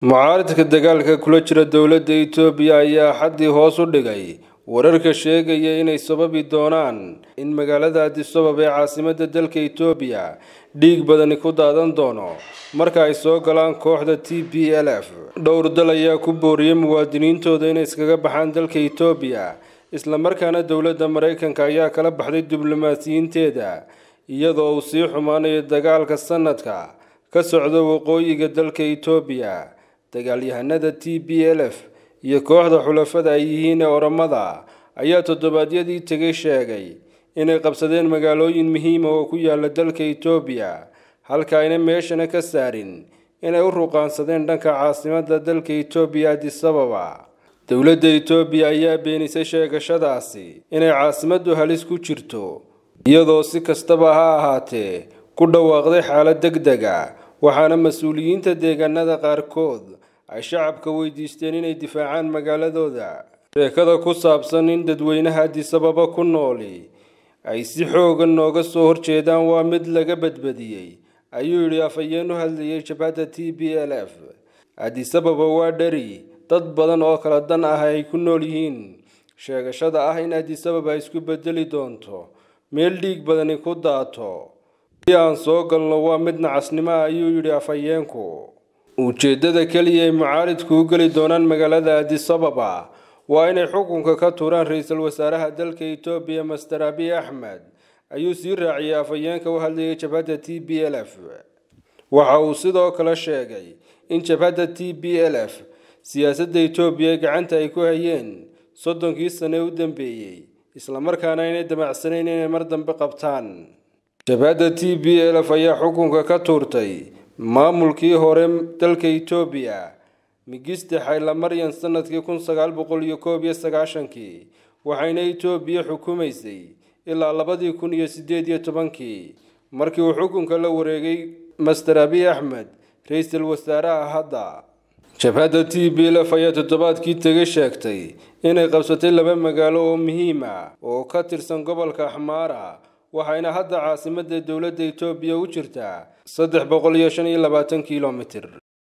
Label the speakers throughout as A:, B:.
A: mucaaradka dagaalka kula jira dowladda itoobiya ayaa xaddii hoos u dhigay wararka sheegaya inay sababi doonaan in magaalada adisabab ee caasimadda dalka itoobiya dhiig badani ku daadan doono marka ay soo galaan kooxda t b l f dhowr dal ayaa ku booriyey muwaadiniintooda inay iskaga baxaan dalka itoobiya islamarkaana dowladda maraykanka ayaa kala baxday diblomaasiyiinteeda iyadoo uu sii xumaanayo dagaalka sanadka ka socda waqooyiga dalka itoobiya dagaalyahanada t b l f iyo kooxda xulafada ay yihiin ee oramada ayaa toddobaadyadii tegay sheegay inay qabsadeen magaalooyin muhiima oo ku yaala dalka itoobiya halka ayna meeshana ka saarin inay u ruqaansadeen dhanka caasimadda dalka itoobiya adisababa dowladda itoobiya ayaa beenisay sheegashadaasi inay caasimaddu halis ku jirto iyadoo si kastaba ha ahaatee ku dhawaaqday xaalad deg deg a waxaana mas-uuliyiinta deegaanada qaarkood ay shacabka weydiisteen inay difaacaan magaaladooda sheekada ku saabsan in dadweynaha adisababa ku nooli ay si xoogan nooga soo horjeedaan waa mid laga badbadiyey ayuu yidhi afhayeen u hadlayay jabhadda t b l f adisababa waa dheri dad badan oo kala dan ah ay ku nool yihiin sheegashada ah in adisababa isku bedeli doonto meel dhiig badani ku daato si aan soo galno waa mid nacasnimo ah ayuu yidhi afhayeenku ujeeddada keliya ay mucaaridku u geli doonaan magaalada adisababa waa inay xukunka ka tuuraan ra-iisul wasaaraha dalka itoobiya master abiy axmed ayuu sii raaciyay afhayeenka u hadlayay jabhadda t b l f waxa uu sidoo kale sheegay in jabhadda t b l f siyaasadda itoobiya gacanta ay ku hayeen soddonkii sane u dambeeyey islamarkaana aynay damacsanayn inay mar dambe qabtaan jabhadda t b l f ayaa xukunka ka tuurtay maamulkii hore dalka itoobiya migiste xaylamaryan sanadkii kun sagaal boqol iyo koob iyo sagaashankii waxayna itoobiya xukumaysay ilaa labadii kun iyo sideed iyo tobankii markii uu xukunka la wareegay master abiy axmed ra-iisul wasaaraha hadda jabhadda t b l f ayaa toddobaadkii tegay sheegtay inay qabsatay laba magaalo oo muhiim ah oo ka tirsan gobolka axmaara waxayna hadda caasimadda dowladda itoobiya u jirtaa saddex boqol iyo shan iyo labaatan kilomitir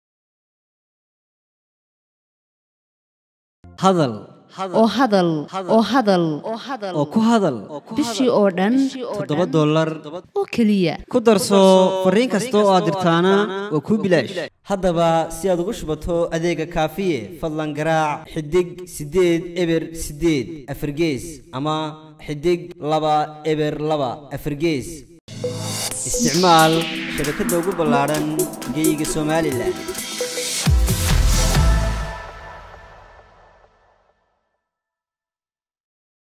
B: hadal
C: oo hadal oo hadal
B: oo ku hadal
C: bishii oo dhan
B: toddoba dollar
C: oo keliya
B: ku darso fariin kasta oo aad dirtaana waa kuu bilaash haddaba si aad ugu shubato adeega kaafiye fadlan garaac xidig siddeed eber siddeed afargees ama xidig laba eber laba afargees isticmaal shabakadda ugu ballaadhan geyga somalilan